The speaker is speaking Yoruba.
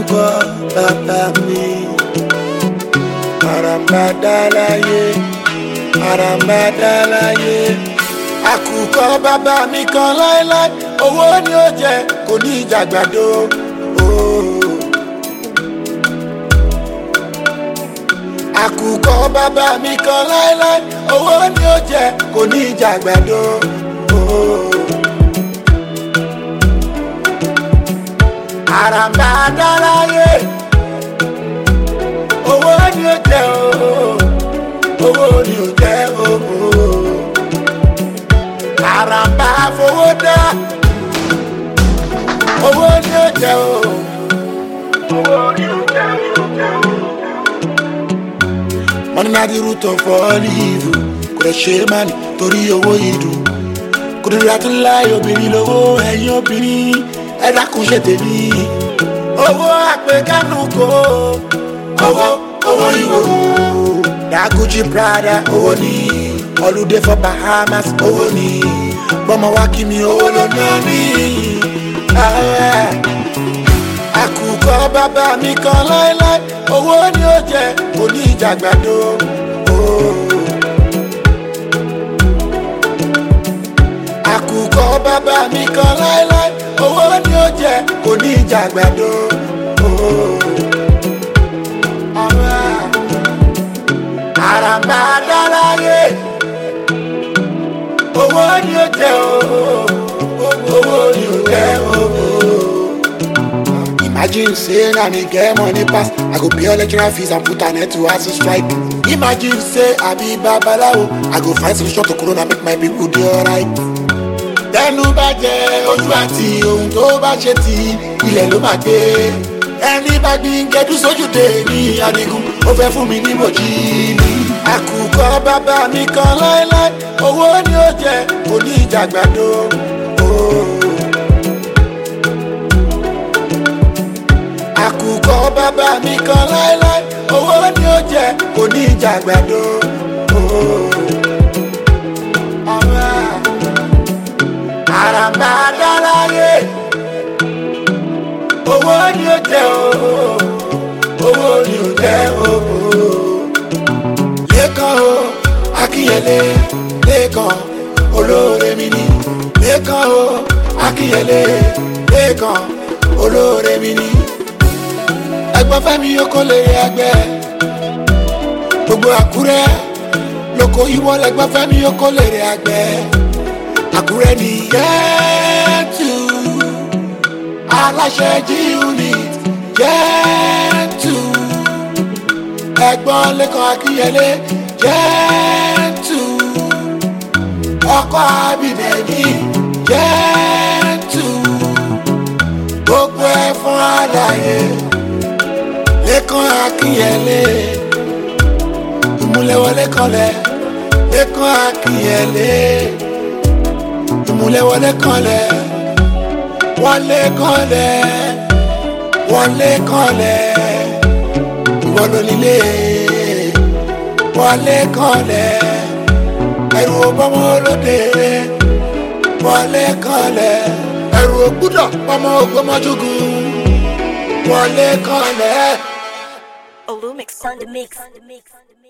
àkùkọ bàbá mi àràmàdà láyé àràmàdà láyé àkùkọ bàbá mi kan láéláé owó ni ó jẹ kò ní ìjàgbàdo. Oh. àkùkọ bàbá mi kan láéláé owó ni ó jẹ kò ní ìjàgbàdo. Oh. àràmbà dáláyé owó ni ó jẹ ooo owó ni ó jẹ ooo àràmbà fowó dá owó ni ó jẹ ooo owó ni ó jẹ ooo. money na the root of all evil kò lè ṣe é má ní torí owó ìdùn kò lè ra tó láì obìnrin lówó ẹ̀yìn obìnrin ẹ dákun ṣe tèmi owó àpèkánu kò owó owó ìwò daguji prada owó ni holiday for bahamas owó ni bọ́mọ wá kí mi owó ló ná mi. Ah, àkùkọ bàbá mi kan láéláé owó ni ó jẹ òní ìjàgbàdo. Oh. àkùkọ bàbá mi kan láéláé owó ni ó jẹ kò ní ìjàgbàdo. àràmbà dáláyé owó ni ó jẹ owó ni ó jẹ Imagine say na me get money pass, I go pay all lecturer fees and put an end to hustle strike. Imagine say I be babalawo, I go find solution to corona make my people dey alright tẹnu bá jẹ ojú àti ohun tó bá ṣe ti ilẹ̀ ló máa gbé ẹni bá gbin gẹdú sójúde ní adigun ó fẹ́ fún mi ní mòjì ní. àkùkọ bàbá mi kan láéláé owó ni ó jẹ òní ìjàgbàdo. àkùkọ bàbá mi kan láéláé owó ni ó jẹ òní ìjàgbàdo. Alright àràmbà dáláyé owó ni ó jẹ ooo owó ni ó jẹ ooo lẹ́kàn o akínyẹlé lẹ́kàn olóore mi ni lẹ́kàn o akínyẹlé lẹ́kàn olóore mi ni ẹgbọ́n fẹ́mi oko lè rí ẹgbẹ́ gbogbo àkúrẹ́ lóko ìwọ lẹ́gbọ́n fẹ́mi oko lè rí ẹgbẹ́ àkúrẹ́ ní yẹ́tù aláṣẹ jí unit yẹ́tù ẹ̀gbọ́n lẹ́kọ̀ọ́ akínyẹlé yẹ́tù ọkọ̀ abidẹ̀mí yẹ́tù gbogbo ẹ̀ fún àlàyé lẹ́kọ̀ọ́ akínyẹlé ìmúlẹ̀wọlé kanlẹ̀ lẹ́kọ̀ọ́ akínyẹlé ìmúlẹ̀wọlé kanlẹ̀ wọlé kanlẹ̀ wọlé kanlẹ̀ ìwọ ló nílé wọlé kanlẹ̀ ẹrù ọbọmọ olóde wọlé kanlẹ̀ ẹrù ògbúdọ̀ ọmọ ògbómọjúgùn wọlé kanlẹ̀. Olumix on the mix.